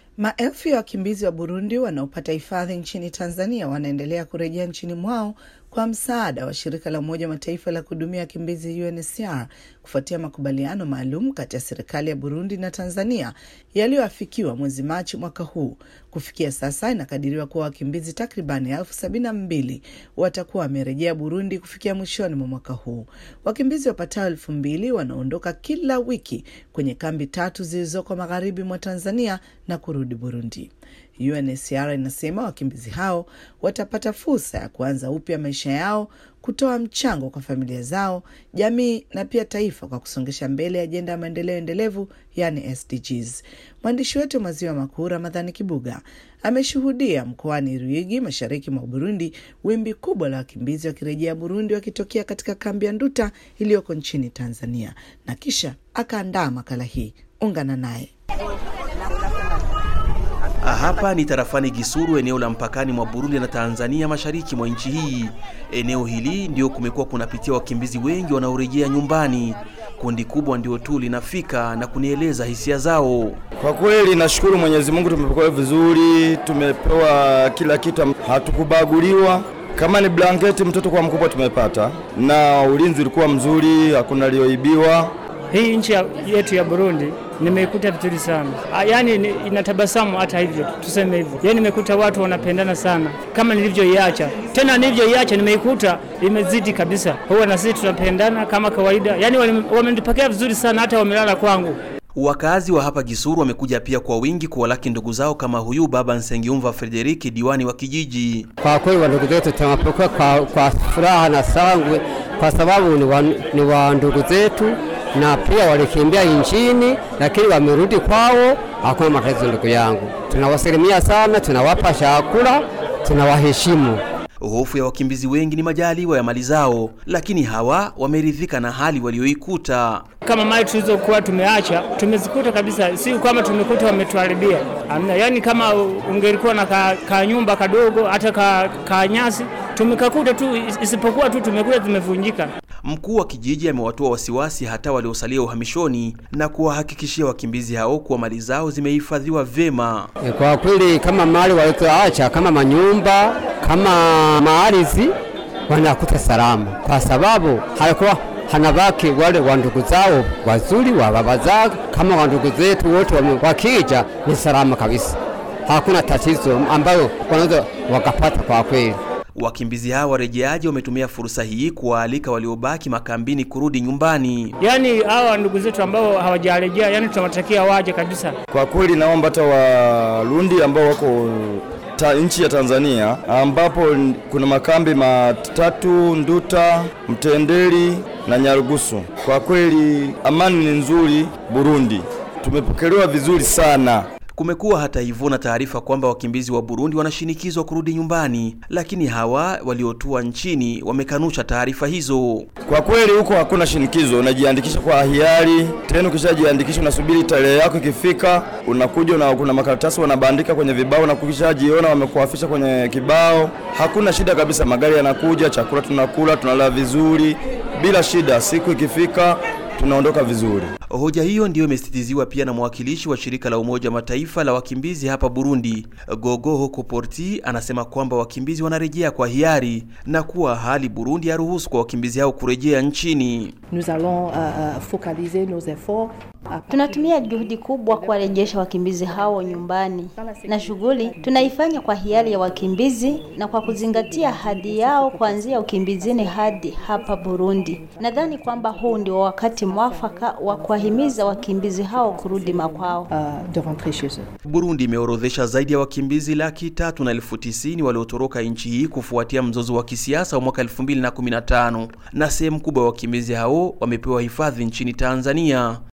Maelfu ya wakimbizi wa Burundi wanaopata hifadhi nchini Tanzania wanaendelea kurejea nchini mwao kwa msaada wa shirika la Umoja wa Mataifa la kuhudumia wakimbizi UNHCR kufuatia makubaliano maalum kati ya serikali ya Burundi na Tanzania yaliyoafikiwa mwezi Machi mwaka huu. Kufikia sasa, inakadiriwa kuwa wakimbizi takribani elfu sabini na mbili watakuwa wamerejea Burundi kufikia mwishoni mwa mwaka huu. Wakimbizi wapatao elfu mbili wanaondoka kila wiki kwenye kambi tatu zilizoko magharibi mwa Tanzania na kurudi Burundi. UNHCR inasema wakimbizi hao watapata fursa ya kuanza upya maisha yao, kutoa mchango kwa familia zao, jamii na pia taifa kwa kusongesha mbele ajenda ya maendeleo endelevu, yani SDGs. Mwandishi wetu wa Maziwa Makuu Ramadhani Kibuga ameshuhudia mkoani Ruigi, mashariki mwa Burundi, wimbi kubwa la wakimbizi wakirejea Burundi wakitokea katika kambi ya Nduta iliyoko nchini Tanzania, na kisha akaandaa makala hii. Ungana naye. Hapa ni tarafani Gisuru, eneo la mpakani mwa Burundi na Tanzania, mashariki mwa nchi hii. Eneo hili ndio kumekuwa kunapitia wakimbizi wengi wanaorejea nyumbani. Kundi kubwa ndio tu linafika na kunieleza hisia zao. Kwa kweli nashukuru Mwenyezi Mungu, tumepokelewa vizuri, tumepewa kila kitu, hatukubaguliwa. Kama ni blanketi mtoto kwa mkubwa tumepata, na ulinzi ulikuwa mzuri, hakuna aliyoibiwa. Hii nchi yetu ya Burundi nimeikuta vizuri sana, yaani inatabasamu. Hata hivyo tuseme hivyo, yaani nimekuta watu wanapendana sana kama nilivyoiacha. Tena nilivyoiacha nimeikuta imezidi kabisa. Huwa na sisi tunapendana kama kawaida, yaani wamenipokea vizuri sana, hata wamelala kwangu. Wakazi wa hapa Gisuru wamekuja pia kwa wingi kuwalaki ndugu zao kama huyu baba Nsengiumva Frederiki, diwani wa kijiji. Kwa kweli wandugu zetu tunawapokea kwa, kwa furaha na sangwe, kwa sababu ni wa, ni wa ndugu zetu na pia walikimbia nchini, lakini wamerudi kwao, hakuna matatizo. Ndugu yangu, tunawasalimia sana, tunawapa chakula, tunawaheshimu. Hofu ya wakimbizi wengi ni majaliwa ya mali zao, lakini hawa wameridhika na hali walioikuta. Kama mali tulizokuwa tumeacha tumezikuta kabisa, si kwamba tumekuta wametuharibia, amna. Yani kama ungelikuwa na ka, ka nyumba kadogo hata ka, ka nyasi tumekakuta tu, isipokuwa tu tumekuta tumevunjika. Mkuu wa kijiji amewatoa wasiwasi hata waliosalia uhamishoni na kuwahakikishia wakimbizi hao kuwa mali zao zimehifadhiwa vyema. Kwa kweli kama mali walizoacha kama manyumba kama maarizi wanakuta salama, kwa sababu halikuwa hanabaki wale wa ndugu zao wazuri wa baba zao, kama wa ndugu zetu wote wakija ni salama kabisa, hakuna tatizo ambayo wanaweza wakapata kwa kweli. Wakimbizi hawa warejeaji wametumia fursa hii kuwaalika waliobaki makambini kurudi nyumbani. Yaani hawa ndugu zetu ambao hawajarejea, yani tunawatakia waje kabisa. Kwa kweli naomba hata Warundi ambao wako ta nchi ya Tanzania ambapo kuna makambi matatu Nduta, Mtendeli na Nyarugusu. Kwa kweli amani ni nzuri Burundi, tumepokelewa vizuri sana. Kumekuwa hata hivyo na taarifa kwamba wakimbizi wa Burundi wanashinikizwa kurudi nyumbani, lakini hawa waliotua nchini wamekanusha taarifa hizo. Kwa kweli huko hakuna shinikizo, unajiandikisha kwa hiari. Tena ukishajiandikisha unasubiri tarehe yako ikifika, unakuja na kuna makaratasi wanabandika kwenye vibao, na ukishajiona wamekuafisha kwenye kibao, hakuna shida kabisa. Magari yanakuja, chakula tunakula, tunalala vizuri bila shida. Siku ikifika tunaondoka vizuri. Hoja hiyo ndiyo imesitiziwa pia na mwakilishi wa shirika la Umoja wa Mataifa la wakimbizi hapa Burundi, Gogo Hoko Porti, anasema kwamba wakimbizi wanarejea kwa hiari na kuwa hali Burundi haruhusu kwa wakimbizi hao kurejea nchini. Nous allons uh, focaliser nos efforts Tunatumia juhudi kubwa kuwarejesha wakimbizi hao nyumbani, na shughuli tunaifanya kwa hiari ya wakimbizi na kwa kuzingatia ahadi yao kuanzia ukimbizini hadi hapa Burundi. Nadhani kwamba huu ndio wakati mwafaka wa kuwahimiza wakimbizi hao kurudi makwao. uh, de rentrer chez eux. Burundi imeorodhesha zaidi ya wakimbizi laki tatu na elfu tisini waliotoroka nchi hii kufuatia mzozo wa kisiasa wa mwaka 2015 na sehemu kubwa ya wakimbizi hao wamepewa hifadhi nchini Tanzania.